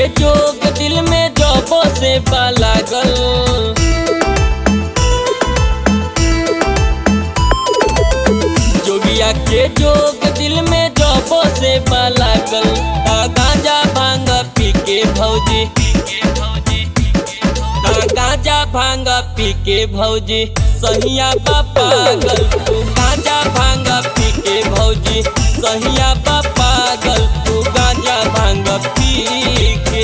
जोग दिल में जबो से लागल जोगिया के जोग दिल में जबो से लागल आ गांजा भांग पी के भौजी आ गांजा भांग पी के भौजी सहिया बा पागल तू गांजा भांग पी के भौजी सहिया बा पागल तू गांजा भांग पी के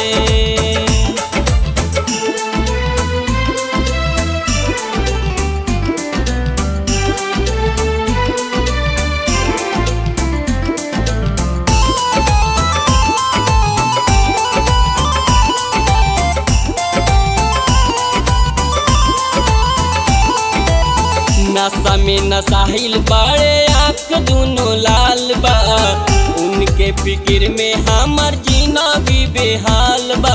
नशा में नसाहिल बाड़े आँख दोनों लाल बा उनके फिक्र में हमर जीना भी बेहाल बा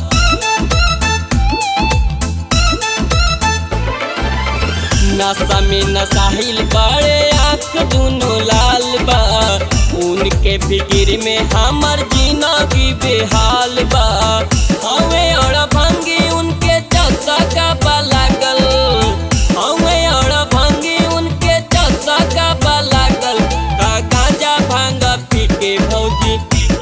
नशा में नसाहिल बाड़े आँख दोनों लाल बा उनके फिक्र में हमर जीना भी बेहाल बा हमें और भंगी उनके चक्का का बा लागल हमें और भंगी उनके चक्का का बा लागल आ गांजा भांग पी के भौजी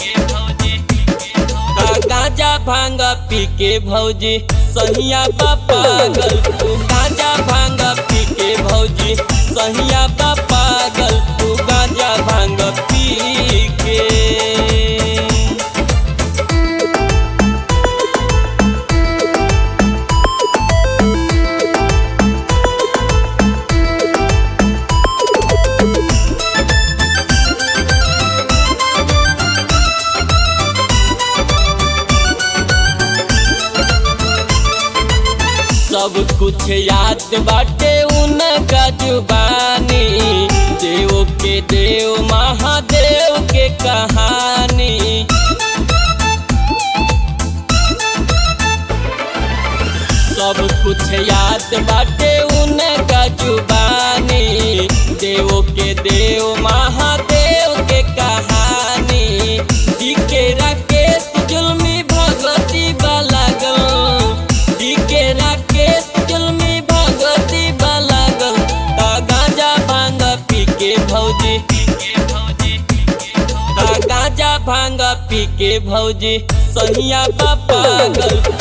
आ गांजा भांग पी के भौजी सहिया बा पागल तू गांजा भांग पी के भौजी सहिया बा पागल तू गांजा भांग पी के सब कुछ याद बाटे उनका जुबानी देव के देव महादेव के कहानी सब कुछ याद बाटे उनका जुबानी देव के देव महादेव के कहानी डीके राकेश जुल्मी भगवती लागल डीके राकेश जुल्मी भगवती लागल ता गांजा भांग पी के भौजी ता गांजा भांग पी के भौजी सहिया बा पागल